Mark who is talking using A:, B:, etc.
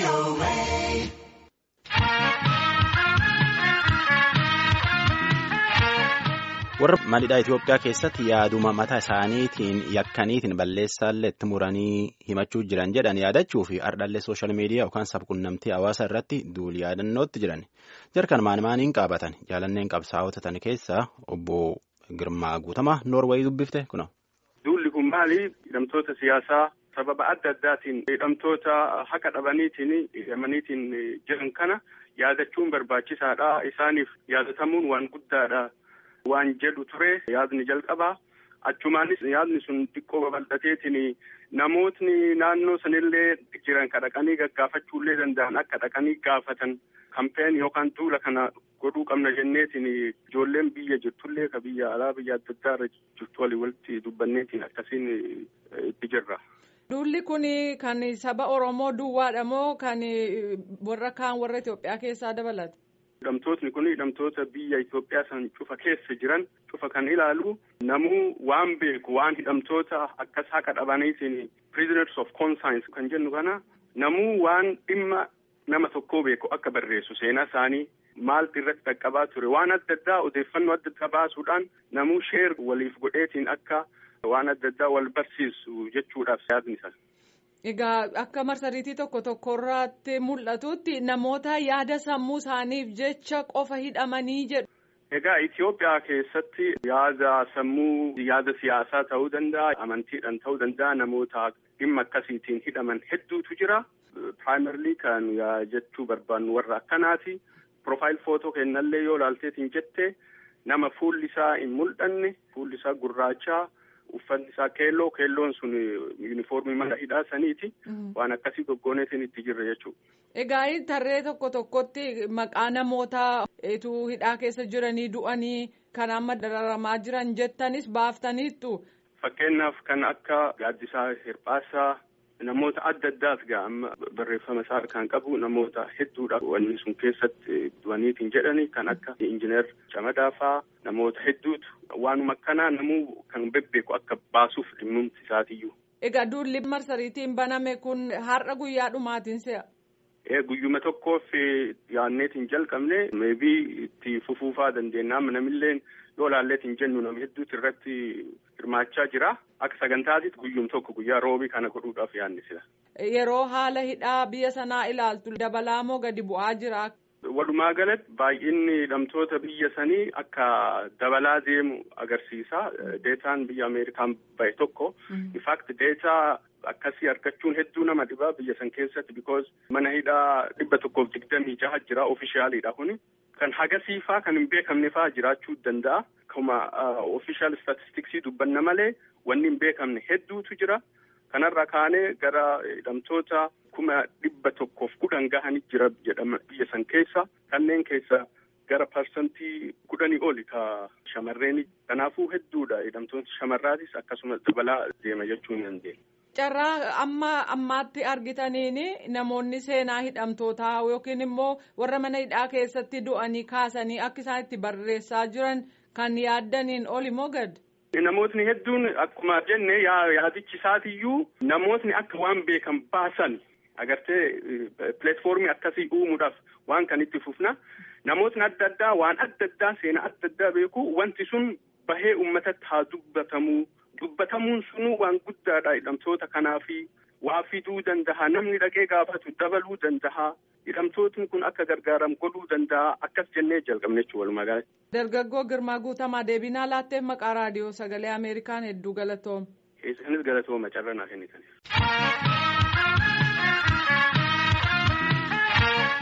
A: warra maalidhaa Itoophiyaa keessatti yaaduma mataa isaaniitiin yakkaniitiin balleessaallee itti muranii himachuu jiran jedhan yaadachuu fi ardhallee sooshaal miidiyaa yookaan sabquunnamtii hawaasa irratti duuli yaadannootti jiran jarkan maan maaniin qaabatan jaalanneen qabsaa'ota tan keessaa obbo Girmaa Guutamaa Noorweey dubbifte kuna.
B: Duulli kun maali? Hidhamtoota siyaasaa sababa adda addaatiin hidhamtoota haqa dhabaniitiin hidhamaniitiin jiran kana yaadachuun barbaachisaadha. Isaaniif yaadatamuun waan guddaadha. Waan jedhu ture yaadni jalqabaa achumaanis yaadni sun xiqqoo babal'ateetiin namootni naannoo sanillee jiran ka dhaqanii gaggaafachuullee danda'an akka dhaqanii gaafatan kampeen yookaan duula kana godhuu qabna jenneetiin ijoolleen biyya jirtullee ka biyya alaa biyya adda addaa irra jirtu walii walitti dubbanneetiin akkasiin itti jirra.
C: Duulli kun kan saba Oromoo duwwaadha moo kan warra kaan warra Itoophiyaa keessaa dabalata?
B: Hidhamtootni kun hidhamtoota biyya Itoophiyaa san cufa keessa jiran cufa kan ilaalu namuu waan beeku waan hidhamtoota akkas haqa dhabaniitiin prisoners of conscience kan jennu kana namuu waan dhimma nama tokkoo beeku akka barreessu seenaa isaanii maaltu irratti qaqqabaa ture waan adda addaa odeeffannoo adda addaa baasuudhaan namuu sheer waliif godheetiin akka waan adda addaa wal barsiisu jechuudhaaf yaadni isaa.
C: Egaa akka marsariitii tokko tokkorratti mul'atutti namoota yaada sammuu isaaniif jecha qofa hidhamanii jedhu.
B: Egaa Itoophiyaa keessatti yaada sammuu yaada siyaasaa ta'uu danda'a amantiidhaan ta'uu danda'a namoota dhimma akkasiitiin hidhaman hedduutu jira. Piraayimarlii kan jechuu barbaannu warra akkanaati. Profaayil footoo kennallee yoo ilaalteetiin jette nama fuulli isaa hin mul'anne fuulli isaa gurraachaa. Uffanni isaa keelloo keelloon sun yuunifoormii mana hidhaa saniiti. Waan akkasii goggooneetiin itti jirra jechuudha.
C: Egaa tarree tokko tokkotti maqaa namoota etuu hidhaa keessa jiranii du'anii kan amma dararamaa jiran jettanis baaftaniittu.
B: Fakkeenyaaf kan akka gaaddisaa hirphaasaa namoota adda addaas gaa amma barreeffama isaa kan qabu namoota hedduudha. Wanni sun keessatti du'aniitiin jedhani kan akka injiinar Camadaa fa'aa namoota hedduutu. Waanuma akkanaa namuu kan bebbeeku akka baasuuf dhimmumti isaatiyyuu.
C: Egaa duulli marsariitiin baname kun har'a guyyaa dhumaatiin se'a.
B: Guyyuma tokkoof yaadneetiin jalqabne meebii itti fufuufaa dandeenya amma namillee yoo ilaalleetiin jennu nama hedduutu irratti hirmaachaa jira. Akka sagantaatitti guyyum tokko guyyaa roobii kana godhuudhaaf yaadne sila.
C: Yeroo haala hidhaa biyya sanaa ilaaltu dabalaa moo gadi bu'aa jira?
B: Walumaa galatti baay'inni hidhamtoota biyya sanii akka dabalaa deemu agarsiisa. Deetaan biyya Ameerikaan bahe tokko. Infaakti deetaa akkasii argachuun hedduu nama dhibaa biyya san keessatti because mana hidhaa dhibba tokkoof digdamii jaha jira ofishaaliidha kuni. Kan hagasiifaa kan hin beekamne fa'aa jiraachuu danda'a. Akkuma ofishaal istatistiksii dubbanna malee wanni hin beekamne hedduutu jira. Kanarra kaanee gara hidhamtoota kuma dhibba tokkoof kudhan gahanii jira jedhama biyya san keessa. Kanneen keessa gara parsantii kudhanii oli ka shamarreeni. Kanaafuu hedduudha hidhamtoonni shamarraatis akkasumas dabalaa deema jechuu ni dandeenya.
C: Carraa amma ammaatti argitaniin namoonni seenaa hidhamtootaa yookiin immoo warra mana hidhaa keessatti du'anii kaasanii akka isaan itti barreessaa jiran kan yaaddaniin oli moo gad?
B: Namootni hedduun akkuma jenne yaadichi isaatiyyuu namootni akka waan beekan baasan agartee pileetfoormii akkasii uumuudhaaf waan kan itti fufna. Namootni adda addaa waan adda addaa seenaa adda addaa beeku wanti sun bahee uummatatti haa dubbatamu. Dubbatamuun sunuu waan guddaadha hidhamtoota kanaafi waa fiduu danda'a namni dhaqee gaafatu dabaluu danda'a hidhamtootni kun akka gargaaramu godhuu danda'a akkas jennee jalqabne jechuudha walumaa galatti.
C: Dargaggoo Girmaa Guutamaa deebinaa laatteef maqaa raadiyoo sagalee Ameerikaan hedduu galatooma.
B: Isinis galatooma carraa naaf kennitaniif.